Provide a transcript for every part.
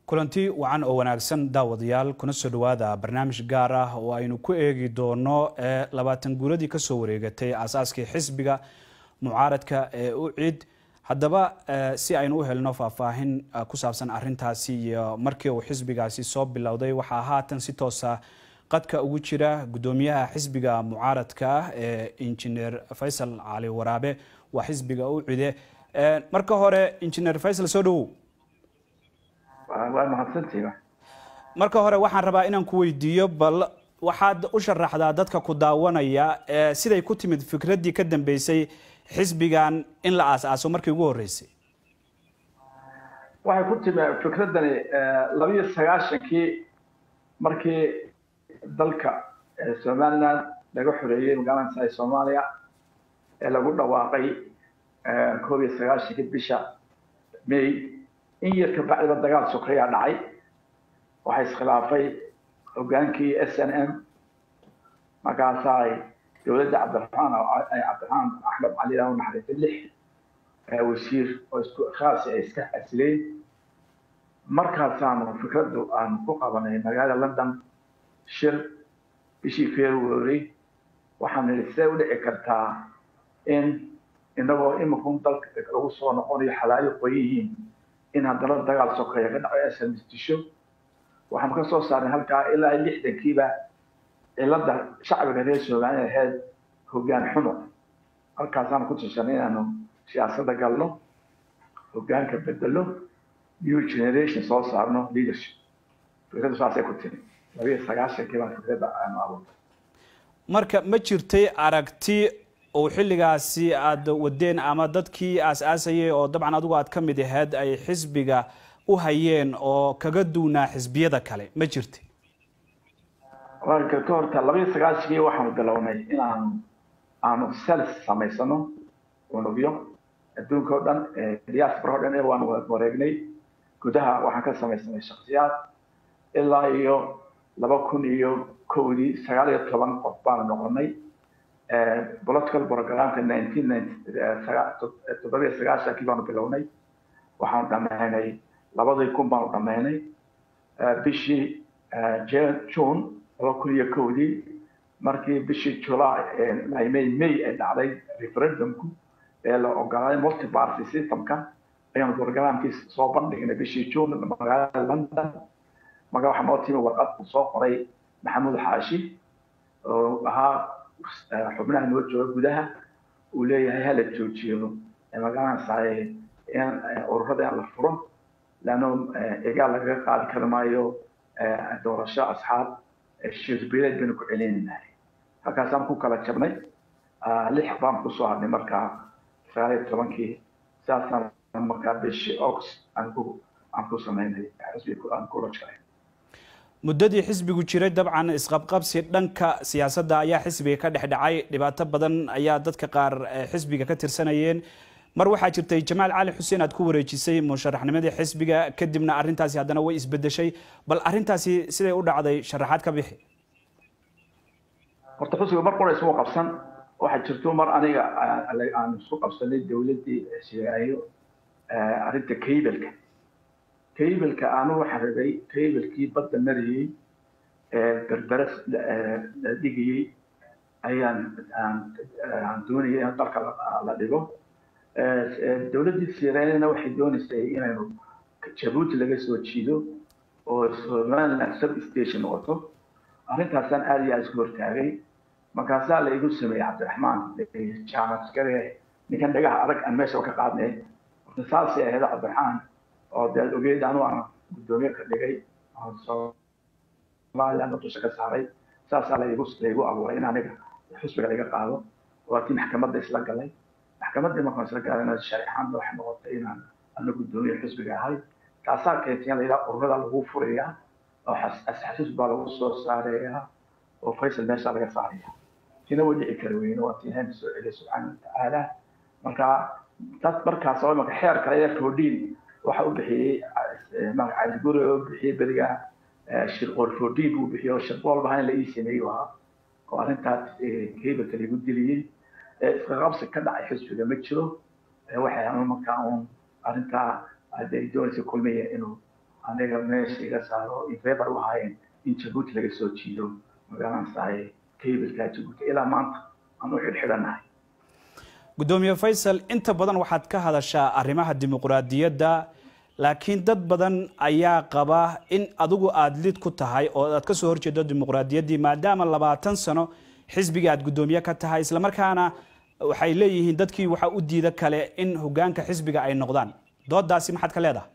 kulanti wacan oo wanaagsan daawadayaal kuna soo dhowaada barnaamij gaar ah oo aynu ku eegi doono labaatan guuladii kasoo wareegatay aasaaskii xisbiga mucaaradka ee u cid haddaba si aynu u helno faahfaahin ku saabsan arintaasi iyo markii uu xisbigaasi soo bilowday waxaa haatan si toosa qadka ugu jira gudoomiyaha xisbiga mucaaradka ah ee injineer faysal cali waraabe waa xisbiga u cide marka hore injineer faysal soo dhowow waa mahadsantihiin marka hore waxaan rabaa inaan ku weydiiyo bal waxaad u sharaxdaa dadka ku daawanaya siday ku timid fikraddii ka dambeysay xisbigan in la aas-aaso markii ugu horreysay waxay ku timi fikraddani labiyo sagaashankii markii dalka somaliland laga xoreeyey magaalada soomaaliya ee lagu dhawaaqay koob iyo sagaashankii bisha may in yar kabacdiba dagaal sokeyaa dhacay waxaa iskhilaafay hogaankii s n m markaasaa ay dowladda cabdiraxmaan cabdiraxmaan axmed cali u naxariistay lix wasiir oo isku khaasi ay iska xasileen markaasaanu fikraddu aanu ku qabanay magaalada london shir bishii february waxaan nidhi sidee u dhici kartaa in inagoo imikun dalka lagu soo noqonayo xalaayo qoyan yihiin in haddana dagaal sokeeya ka dhaco smistisho waxaanu ka soo saarnay halkaa ilaa lixdankiiba cilada shacbiga reer somaliya ahayd hogaan xumo halkaasaanu ku tushanay inaanu siyaasadda galno hogaanka bedelo new generation soo saarno leadership fikraddu saasay ku timi labiyo sagaashankii baan fikradda aanu abuurtay marka ma jirtay aragti oo xilligaasi aada wadeen ama dadkii aas-aasayay oo dabcan adigu aad ka mid ahayd ay xisbiga u hayeen oo kaga duunaa xisbiyada kale ma jirta ka horta labayo sagaashankii waxaanu bilownay inaanu aanu sels samaysano unugyo adduunka o dhan diaspora o dhan waanu wareegnay gudaha waxaan ka samaysanay shaksiyaad ilaa iyo laba kun iyo kowdii sagaal iyo toban qof baanu noqonay political programka nineteen toddobiyo sagaashankii baanu bilownay waxaanu dhamaynay labadii kun baanu dhamaynay bishii june laba kun iyo kowdii markii bishii july may may ay dhacday referendumku ee la ogolaaday multiparty systemka ayaanu programkii soo bandhignay bishii june magaalada london marka waxaa noo timi warqad uu soo qoray maxamuud xaashi oo ahaa xubnaha noo jooga gudaha uu leeyahay hala joojiyo magaranaysaay in ururada la furo leanno egaal lagaga qaadi kari maayo doorasho asxaab shirbileed baynu ku celinaynahay halkaasaan ku kala jabnay lix baan kusoo hadnay markaa sagaal iyo tobankii sidaasaan markaa bishii ox aan ku aan ku samaynay xisbiga aan kula jiray muddadii xisbigu jiray dabcan isqabqabsi dhanka siyaasadda ayaa xisbiga ka dhex dhacay dhibaato badan ayaa dadka qaar xisbiga ka tirsanayeen mar waxaa jirtay jamaal cali xuseen aad ku wareejisay musharaxnimadii xisbiga kadibna arrintaasi haddana way isbedeshay bal arrintaasi siday u dhacday sharaxaad ka bixi horta xisbiga mar qora ismu qabsan waxaa jirto mar aniga aan isku qabsanay dowladdii shiraayo arrinta kaybelka kaybelka aanu waxaan rabay kaybelkii badda marayey berbere la dhigayey ayaan aan doonayay in dalka la dhigo dowladdii sireenana waxay doonaysay inaynu jabuuti laga soo jiido oo somaliland sub station noqoto arrintaasaan aada iyo aada isku hortaagay markaasaa la igu sameeyey cabdiraxmaan jaamaskare ninkan dhagaha adag aan meesha ka qaadnay horta saasay ahayd cabdiraxmaan oo dee ogeyd anu aan guddoomiye ka dhigay somaliland dusha ka saaray saasaa laigu laigu abuuray in aniga xusbiga laga qaado waatii maxkamadda isla galay maxkamaddii markaan isla gaarana sharixaanna waxay noqotay inaan ana guddoomiye xisbiga ahay taasaa keentay in layidhaha ururada lagu furayaa oo xasuus baa lagu soo saarayaa oo faysal meesha laga saaraya tina way dhici kari weyne waa tii ilahay soo celiya subxaana watacaala marka dad markaas oo imaka xeer kale ee fordin waxa u bixiyey magaca guri oo bixiyey beriga shirqool fordin buu bixiyey oo shirqool baha in la ii sameeyey ahaa oo arrintaas keybelka lagu diliyey isqaqabsi ka dhacay xisbiga ma jiro waxay markaa uun arrintaa hadday doonaysa kulmiya inuu aniga meesha iga saaro infebar u ahaayeen in jabuuti laga soo jiido magaranaysaay kabilka jabuuti ilaa maanta aan u xidhxidhanahay gudoomiye faysal inta badan waxaad ka hadashaa arrimaha dimuqraadiyadda laakiin dad badan ayaa qaba in adigu aada lid ku tahay oo aad ka soo horjeedo dimuqraadiyaddii maadaama labaatan sano xisbigii aad guddoomiye ka tahay islamarkaana waxay leeyihiin dadkii waxaa u diida kale in hogaanka xisbiga ay noqdaan doodaasi maxaad ka leedahay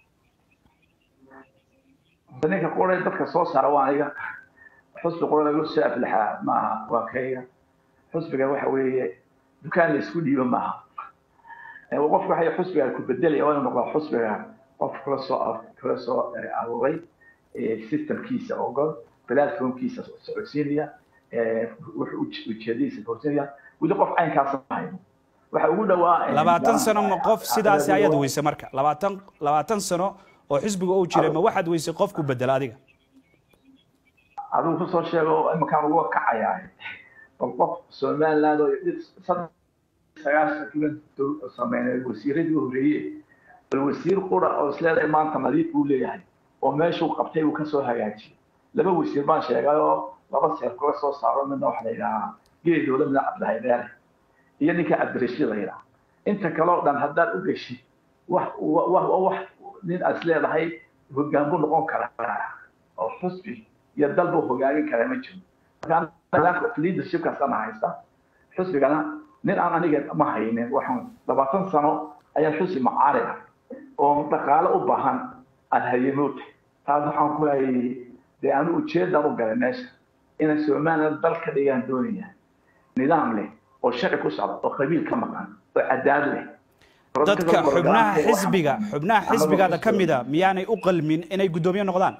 ninka qura dadka soo saara waa aniga xusbi qura lagu soo aflaxaa maaha waa kayga xusbiga waxa weeye dukaan la isku dhiibo maaha qofka waxay xusbiga ku bedelaya waa inuu noqdaa xusbiga qof kula soo kula soo aruuray systemkiisa ogol platformkiisa socodsiinaya wuxuu ujeedadiisa horsinaya weli qof caynkaas ahayn waxa ugu dhawaa labaatan sano ma qof sidaasi ayaad weyse marka labaatan labaatan sano oo xisbiga uu jiray ma waxaad weysay qof ku bedela adiga adigu kusoo sheego imakaan uga kacayaa bal qof somaliland oo sagaashan sameynay wasiiradii horeeye bal wasiir qura oo isleedahay maanta nadiif buu leeyahay oo meeshuu qabtay uu kasoo hagaajiyey laba wasiir baan sheegay oo laba seer kula soo saaro midna waxa la yidhahaa geedooda midna cabdilahaydeere iyo ninka cabdirashiid la yidhaha inta kale oo dhan haddaad u geshid wax wax nin aad isleedahay hoggaan buu noqon karaa oo xusbi iyo dal buu hogaagin karaa ma jiro marka leadershipkaasana haysta xusbigana nin aan aniga ma haynin waxaan labaatan sano ayaan xusbi macaari ah oo dhaqaale u baahan aan hayemoota taas waxaan ku hayay dee anu ujeedaan u galay meesha inay somaliland dal ka dhigaan doonaya nidaam leh oo sharci ku socda oo qabiil ka maqan oo cadaad leh dadka xubnaha xisbiga xubnaha xisbigaada ka mida miyaanay u qalmin inay guddoomiye noqdaan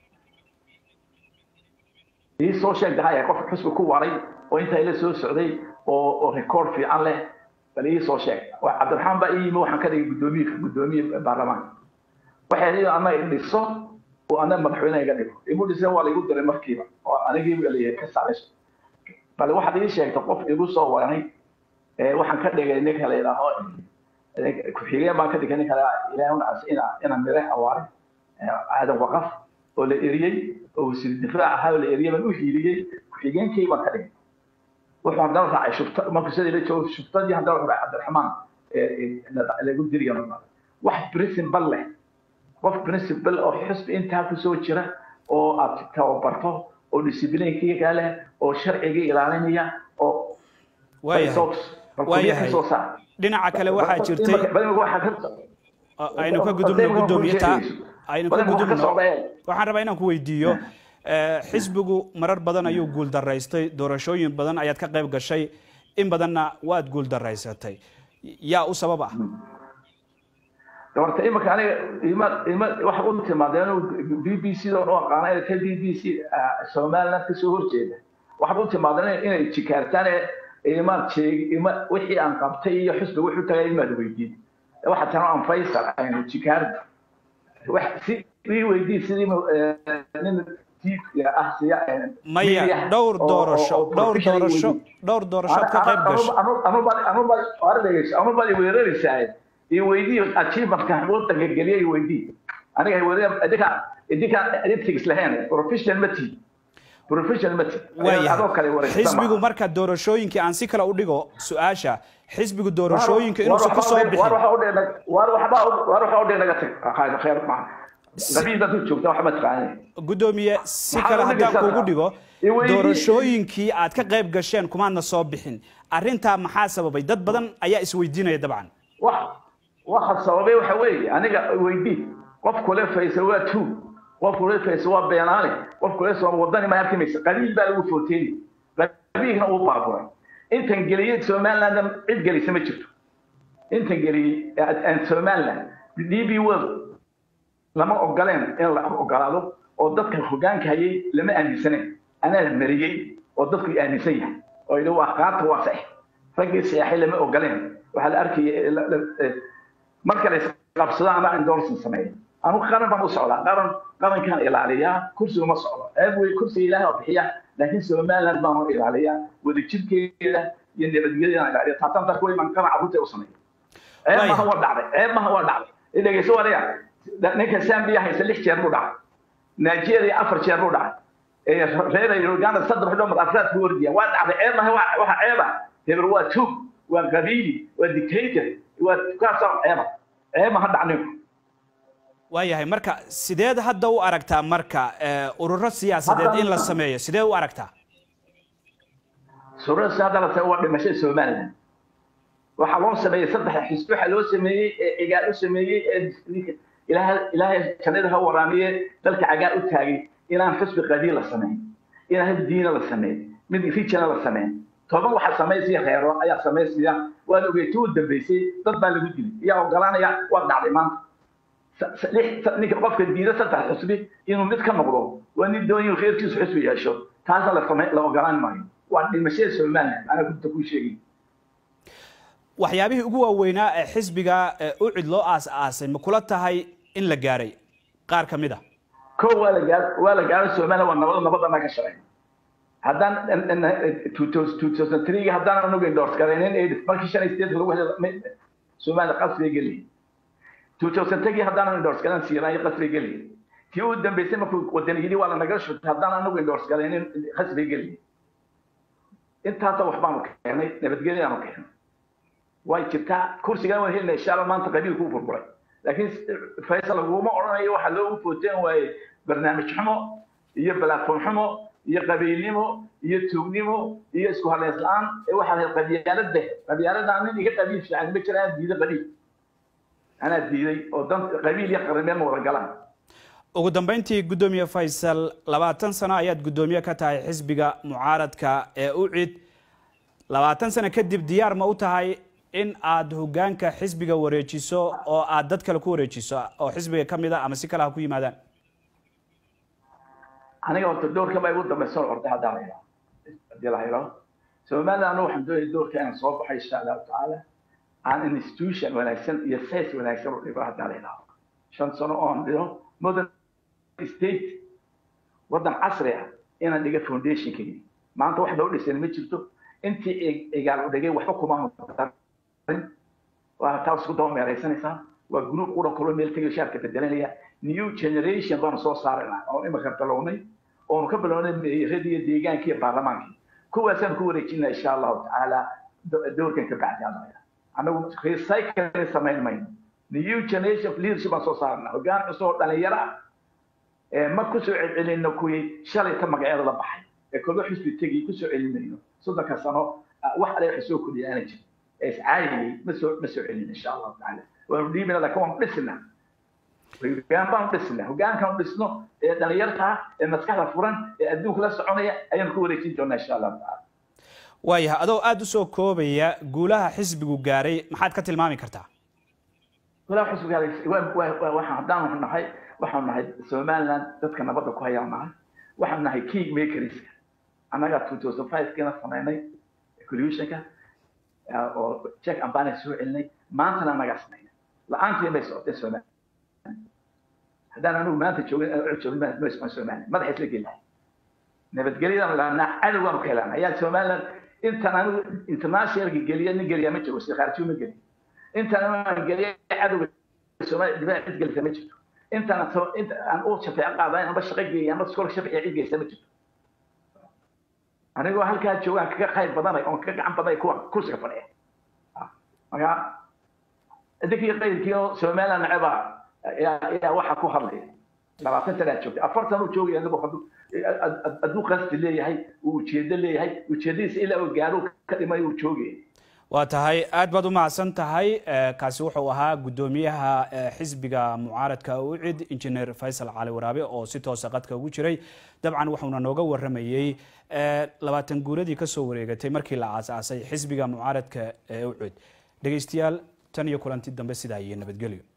ii soo sheeg dahaya qof xusbi ku waray oo intaa ila soo socday oo oo record fiican leh bal ii soo sheeg cabdiraxmaan baa ii yimi waxaan ka dhigay guddoomiye guddoomiye baarlamaanka waxay leeyihin annaga i dhiso oo annaga madaxweyne iga dhigo imu dhiseen waa laigu diray markiiba oo anigii leeyahay ka saarayso bal waxaad ii sheegtay qof igu soo waray waxaan ka dhigay ninka la yidhaaho ku-xigeen baan ka dhigay ninka ilaahay unacas ina ina mire awaare aadan waqaf oo la eriyey oo wasiir difaac ahaa oo la eriyey baan u hiiliyey ku-xigeenkii baan ka dhigay wuxuu haddana raacay shubta markuu sida ila joogo shubtadii haddana wuxuu raacay cabdiraxmaan lagu diriyo wax principal leh qof principal oo xusbi intaa kusoo jira oo aad tababarto oo disciplinkii leh oo sharcigii ilaalinaya oo waayahay dhinaca kale waxaa jirtay aynu ka gudubno guddoomiye taa aynu ka gudubno waxaan rabaa inaan ku weydiiyo xisbigu marar badan ayuu guuldaraystay doorashooyin badan ayaad ka qayb gashay in badanna waad guuldaraysatay yaa u sabab ah horta imika aniga ima ima waxa u timaadeen b b c oo aqaana inay ka b b c somaliland kasoo horjeeda waxaad u timaadeen inay jikaartaan imaad sheeg ima wixii aan qabtay iyo xusbi wuxuu tagay imaad weydiin waxa tan aan faysal aynu jikaarda wax si ii weydii sidii nin maya dhowr doorasho dhowr doorasho dhowr doorashood ka qayb gasho anubaad weeraraysaa iweydii achievementka wadanka geliya iweydii aniga idinka idinka ethics lahayn professional ma tihi professional ma tihi xisbigu marka doorashooyinkii aan si kale u dhigo su-aasha xisbigu doorashooyinka inuusan ku soo bixin war waxa udhe naga tag khayr maaha qabiilbaad ku joogta waxba taqaanay guddoomiye si kale haddaan kuugu dhigo doorashooyinkii aad ka qayb gasheen kumaadna soo bixin arrintaa maxaa sababay dad badan ayaa isweydiinaya dabcan waxa sababay waxa weeye aniga weydii qof kule faysa waa two qof kule faysa waa beenaale qof kule soo wadani ma arkimaysa qabiil baa lagu footeeyey qabiilna uu baaburay intan geliyey somaliland cid gelisa ma jirto intan geliyey somaliland d b world lama ogoleen in la ogolaado oo dadka hogaanka hayay lama aaminsanen anaa mariyey oo dadku aaminsan yahay oo yidhi waa qaata waa sax raggii seexay lama ogoleen waxaa la arkaya marka la isqabsado anaa endorsin sameeya anu qaran baan u socdaa qaran qarankaan ilaaliyaa kursiga ma socdo eeb wey kursiga ilaahay oo bixiya laakiin somaliland baan u ilaaliyaa wadajirkeeda iyo nabadgelyadaan ilaaliya taasaan darka wey baan qaran carruurta u sameeya ceeb maha waa dhacday ceeb maha waa dhacday dhegeyso wariya ninka zambia haysa lix jeer buu dhacay nigeria afar jeer buu dhacay reer uganda saddex dhomar afraad ku ordiya waa dhacday ceeb maha waxa ceeba hebel waa tug waa qabiili waa dictator waa kaasoo ceeba ceeb maha dhacninku waayahay marka sideed hadda u aragtaa marka ururo siyaasadeed in la sameeyo sidee u aragtaa surada hadda la sameeyo waa dhimashada somaliland waxaa loo sameeyey saddex xisbi waxaa loo sameeyey ee cigaal u sameeyey ee ilaahay ilaahay jannada ha waraamiye dalka cagaar u taagay inaan xisbi qadiil la sameyn inaan hal diina la sameyn mid rijana la sameyn toban waxaa samaysaya reero ayaa samaysaya waad ogeyta u dambeysay dad baa lagu dilay iyaa ogolaanaya waa dhacday maanta ninka qofka diida saddex xusbi inuu mid ka noqdo waa nin doonyo reerkiisu xusbi yeesho taasna la same la ogolaan maayo waa dhimashada somaliland anaa gudda kuu sheegay waxyaabihii ugu waaweynaa ee xisbiga ucid loo aas-aasay ma kula tahay in la gaaray qaar ka mid a ko waa la gaar waa la gaaray somaliland waa nabad nabadana ka shaqeyn haddaan two thousand three haddaan anugu endorse garaynin markii shan iyo sideedka lagu helay somaliland qasbay geliyay two thousand three haddaan endorse garan siiraayo qasbay geliyay tii u dambeysay markuu wadani yidhi waa la naga shutay haddaan anugu endorse garaynin qasbay geliyay intaasa waxbaanu keenay nabadgelyaanu keenay way jirtaa kursigan waan helina insha allah maanta qabiilku u burburay laakiin faysal laguma odhanayo waxaa loogu footeen waaye barnaamij xumo iyo balaafon xumo iyo qabiilnimo iyo tuugnimo iyo isku haleys la-aan ee waxaa lahayd qabyaalada qabyaalada nin iga qabiil fiican ma jira anaa diiday qabiil anaa diiday oo dan qabiil iyo qarimeen ma wada galaan ugu dambeyntii guddoomiye faysal labaatan sano ayaad guddoomiye ka tahay xisbiga mucaaradka ee ucid labaatan sano kadib diyaar ma u tahay in aad hogaanka xisbiga wareejiso oo aad dad kale ku wareejiso oo xisbiga ka mid a ama si kale ha ku yimaadaan aniga horta doorka baa igu dambaysa orday haddaa la yidhaha haddii la yidhaho somaliland anigu waxaan doonaya doorka inaan soo baxo insha allahu tacaala aan institution wanaagsan iyo size wanaagsan u dhigo haddaa la yidhaho shan sano oon dhigo modern state waddan casri ah inaan dhiga foundationkaygi maanta wax loo dhisan ma jirto intii igaal u dhigay waxba kuma waa taa isku daba meeraysanaysaa waa group qura kulo meel tegayo shaarka bedelanaya new generation baanu soo saaraynaa oon imika bilownay oonu ka bilownay meerada iyo deegaanka iyo baarlamaankii kuwaasaan ku wareejinaa insha allahu tacaala doorkan ka bacdi adaya anagu recycling samayn mayno new generation of leadership baan soo saarnaa hoggaan cusub oo dhalinyaro ah ma kusoo celcelino kuwii shalay ka magacyada la baxay ee kolba xisbi tegi kusoo celinayno soddonka sano wax ale wax soo kordhiya aana jirin ee iscaayayay ma soo ma soo celin insha allahu tacaala waanu dhiibina laakiin waanu dhisina hogaan baanu dhisina hogaankaanu dhisno ee dhalinyarta ee maskaxda furan ee adduunka la soconaya ayaanu ku wareejin doonaa insha allahu tacaala waayahay adoo aada usoo koobaya guulaha xisbigu gaaray maxaad ka tilmaami kartaa guulaha xisbigu gaaray waxaan haddaanu nahay waxaanu nahay somaliland dadka nabadda ku hayaan nahay waxaanu nahay king makerska annaga two thousand five kiina samaynay collusionka oo check and balance soo celinay maantana annagaa samaynay la-aantii bay socotay somaliland haddaan anigu maanta joogin joogin ma socon somaliland madaxa isla geli lahay nabadgelyadaan laanaa cadowgaanu ka helana ayaa somaliland intaan anigu internationalka geliya nin geliya ma jiro si khaarjiyo ma geliyo intaan aan geliya cadowga somaliland dibaa cid gelisa ma jirto intaan inta aan u shafeeco qaadayn amba shaqo geeya amba scholarship iyo cid geysa ma jirto anigoo halkaa joogaan kaga qayb badanay oon kaga gacan badanay kuwa kursiga fadhiya marka idinkii qayrkii oo somaliland neceba ayaa waxaa ku hadlaya labaatan sanaa joogtay afartan uu joogaya adigu hadduu qasti leeyahay uu ujeedo leeyahay ujeedadiisa ilaa uu gaaro ka dhimay uu joogaya waa tahay aad baad u mahadsan tahay kaasi wuxuu ahaa guddoomiyaha xisbiga mucaaradka ucid injineer faysal cali waraabe oo si toosa qadka ugu jiray dabcan wuxuuna nooga waramayey labaatan guuradii kasoo wareegatay markii la aasaasay xisbiga mucaaradka ee ucid dhegeystayaal tan iyo kulanti dambe sidaa iyo nabadgelyo